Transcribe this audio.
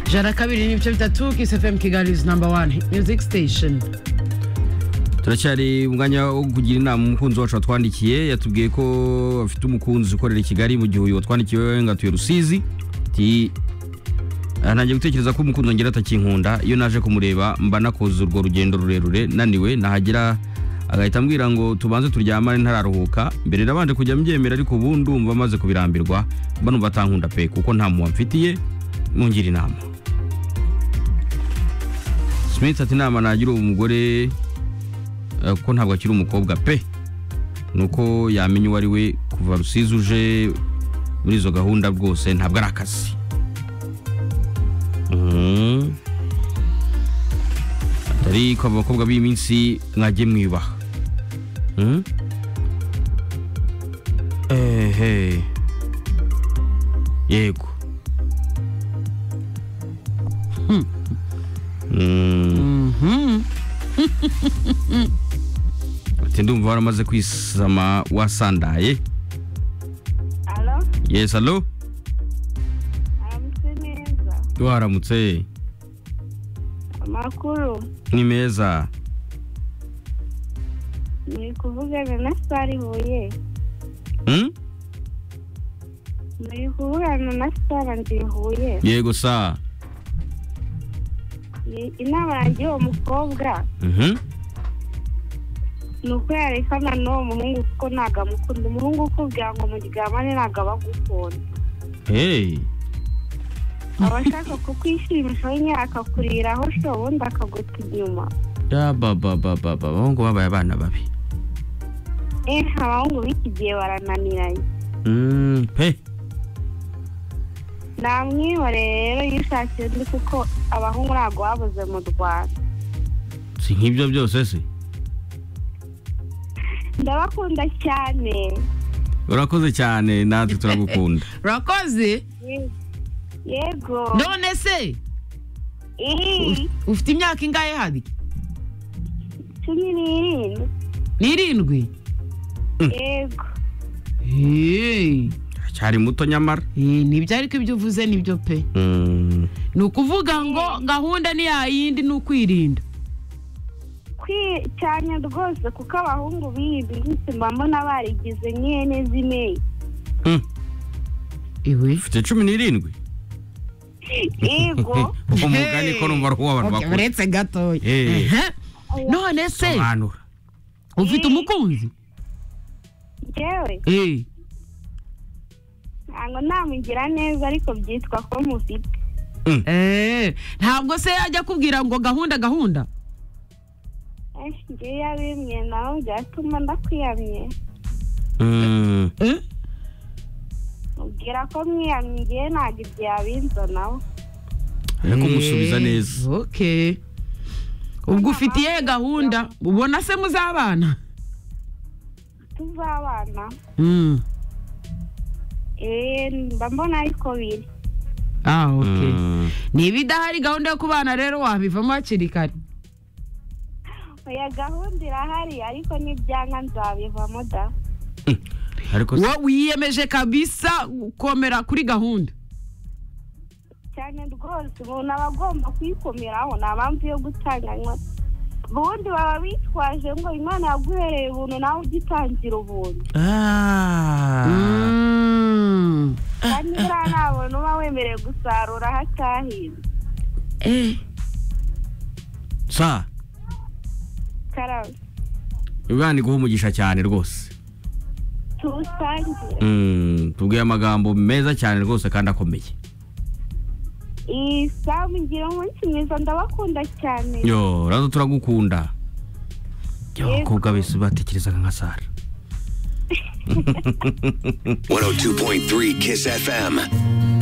ijana kabiri n'ibice bitatu kisefemu kigali izi namba wani miyuziki sitesheni turacyari umwanya wo kugira inama umukunzi wacu watwandikiye yatubwiye ko afite umukunzi ukorera i kigali mu gihe uyu watwandikiye we ngo atuye rusizi ati ntangiye gutekereza ko umukunzi wanjye atakinkunda iyo naje kumureba mba nakoze urwo rugendo rurerure naniwe nahagera agahita ambwira ngo tubanze turyamane ntararuhuka mbere nabanje kujya mbyemera ariko ubu ndumva amaze kubirambirwa mba numva atankunda pe kuko nta muwa mfitiye mungira inama smith ati inama nagira uwo mugore eh, kuko ntabwo akiri umukobwa pe nuko yamenya uwo ari we kuva rusizi uje muri izo gahunda rwose ntabwo ari akazi Mhm. atari ko abakobwa b'iyi minsi mwajye mwiyubaha Mhm. ehe yego Hmm. Mhm. ati ndumva waramaze kwisama wasandaye Alo, yes alo aramutse neza. waramutse Amakuru ni meza ni kuvugana na Sitari Huye. Hmm? Ni kuvugana na Sitari ndi Huye. yego saa Ni- Inama yanjye uwo mukobwa Mhm. ni uko yarekana n'uwo muhungu kuko ntabwo amukunda. Umuhungu ukubwira ngo muryamane ntabwo aba agukunda. hey Aba ashaka kukwishimisha we nyine akakuriraho sho ubundi akaguta inyuma. yabababababa abahungu babaye abana babi Eh, abahungu b'iki gihe barananiranye. Mm, pe Namwiba rero yishakiye undi kuko abahungu ntabwo babuze mu Rwanda. si nk'ibyo byose se ndabakunda cyane urakoze cyane natwe turagukunda urakoze yego none se Ih, ufite imyaka ingahe hari cumi n'irindwi ni irindwi yego Hey, aracyari muto nyamara eh, nibyo ariko ibyo uvuze nibyo pe Mm, ni ukuvuga ngo gahunda ni yayindi ni ukwirinda Kwi- cyane rwose kuko abahungu b'iyi minsi mba mbona barigize nyene zimeye mm, iwe ufite cumi n'irindwi yego uwo mugani ko numva ari uw'abantu Okay, bakuru uretse gatoya Eh. Ehe. none se sobanura ufite Eh. umukunzi yewe Eh, ntabwo namugira neza ariko byitwa ko mufite eh, ntabwo se yajya akubwira ngo gahunda gahunda Eh, njyewe iyo abimwe nawe byatuma ndakwiyamye Mm, Eh, mubwira ko mwiyamye njyewe ntabwo ibyo yabinza nawe ariko umusubiza eh, neza okay ubwo ufite iyihe gahunda ubona se muzabana tuzabana Mm. eh mba mbona ariko biri ah okay Mm, niba idahari gahunda yo kubana rero wabivamo hakiri kare oya gahunda irahari ariko nibyanga nzabivamo da ariko se- wo wiyemeje kabisa komera kuri gahunda cyane rwose umuntu aba agomba kwikomeraho nta mpamvu yo gutanganywa ubundi baba bitwaje ngo imana yaguhereye ubuntu nawe ugitangira ubuntu Ah, Mm. kandi buriya nta muntu uba wemerewe gusarura aho atahinze Eh. sa karabo ibana iguha umugisha cyane rwose tuwusangire Mm, tubwiye amagambo meza cyane rwose kandi akomeye iyi saha mugire umunsi mwiza ndabakunda cyane yo rero turagukunda Yego. abakobwa bese batekerezaga nka sara 102.3 Kiss FM.